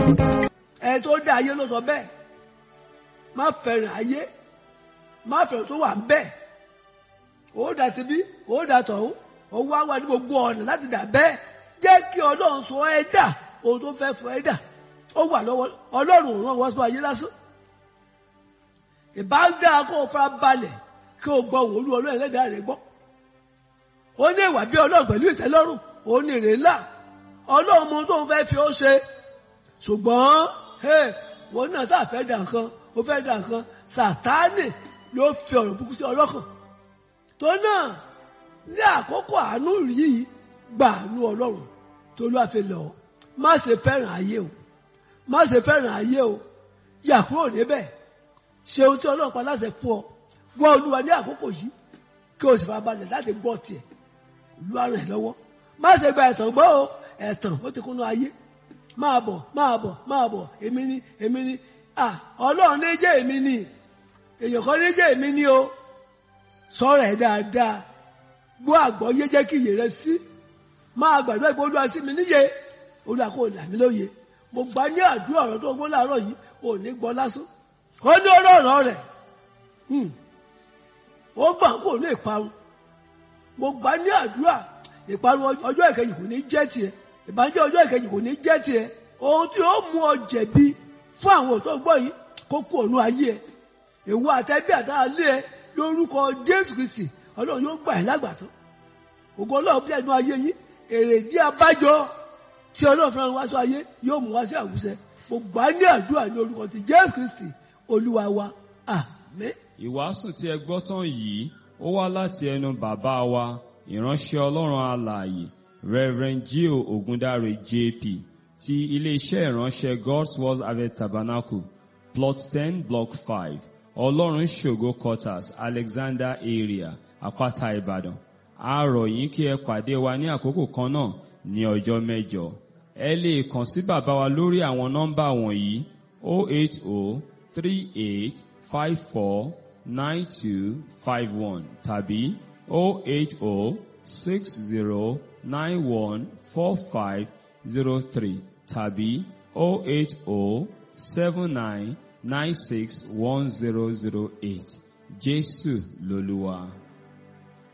ẹ tó dá ayé ló sọ bẹ́ẹ̀ má fẹ́ràn ayé má fẹ́ràn tó wà ń bẹ́ẹ̀ ó dà síbí ó dà tọ̀hún ó wá wá ní gbogbo ọ̀nà láti dà bẹ́ẹ̀ jẹ́ kí ọlọ́run sọ ẹ́ dà ohun tó fẹ́ fọ ẹ́ dà ó wà lọ́wọ́ ọlọ́run ràn wọ́n sọ ayé lásán ìbá ń dáa kó o fara balẹ̀ kí o gbọ́ wòlú ọlọ́run ẹlẹ́dàá rẹ̀ gbọ́ ó ní ìwà bí ọlọ́run pẹ̀lú ìtẹ́lọ́rùn ó ní ìrèlá ọlọ́run mọ tó ń fẹ́ fi ó ṣe ṣùgbọ́n wọn náà tá a fẹ́ dà nǹkan ó fẹ́ dà nǹkan sàtáànì ló fi ọ̀rọ̀ burúkú sí ọlọ́kàn tó náà ní àkókò àánú yìí gbà àánú ọlọ́run tó ló àfi lọ má ṣe fẹ́ràn ayé o má ṣe fẹ́ràn ayé o yà kúrò níbẹ̀ ṣe ohun tí ọlọ́run pa láṣẹ fún ọ gbọ́ olúwa ní àkókò yìí kí o sì fara balẹ̀ láti gbọ́ tiẹ̀ olúwa ràn ẹ́ lọ́wọ́ má ṣe gba ẹ̀tàn gbọ́ o ẹ̀tàn ó ti kúnnú ayé máa bọ̀ máa bọ̀ máa bọ̀ èmi ni èmi ni ah ọlọ́run ní jẹ́ èmi ni èèyàn kan ní jẹ́ èmi ni o sọ̀rọ̀ ẹ̀ dáadáa gbọ́ àgbọ́yé jẹ́ kí iyè rẹ sí máa gbàdúrà pé olúwa sí mi níyè olúwa kò là mí lóye mo gbà ní àdúrà ọ̀rọ̀ tó gbọ́ láàárọ̀ yìí ò ní gbọ́ lásán ó ní ọlọ́rọ̀ rẹ̀ ó gbà kó lè parun mo gbà ní àdúrà ìparun ọjọ́ ìkẹyìn kò ní jẹ́ tiẹ̀ ìbànújẹ́ ọjọ́ ìkẹyìn kò ní jẹ́ tiẹ̀ ohun tí ó mú ọ jẹ̀bi fún àwọn òtó gbọ́ yìí kó kú ònú ayé ẹ èwo àtẹ́bí àtàrà lé ẹ lórúkọ Jésù Kristi ọlọ́run yóò gbà ẹ́ lágbàtọ́ ògo ọlọ́run bí ẹnu ayé yín èrè dí abájọ tí ọlọ́run fúnra wá sí ayé yóò mú wá sí àwùjẹ mo gbà ní àdúrà ní orúkọ ti Jésù Kristi olúwa wa àmín. Ìwàásù tí ẹ gbọ́ tán yìí ó wá láti ẹnu bàbá wa ìránṣẹ́ ọlọ́run alààyè Reverend Gio Ogundare JP ti iléeṣẹ́ ìránṣẹ́ God's Word Harvest Tabernacle plot ten block five ọlọ́run ṣògo quarters Alexander area àpáta Ìbàdàn a rọ̀ yín kí ẹ pàdé wa ní àkókò kan náà ní ọjọ́ mẹ́jọ ẹ lè kàn sí bàbá wa lórí àwọn nọ́mbà wọ̀nyí 08038549251 tàbí 08060914503 tàbí 08079961008 Jésù lolúwa.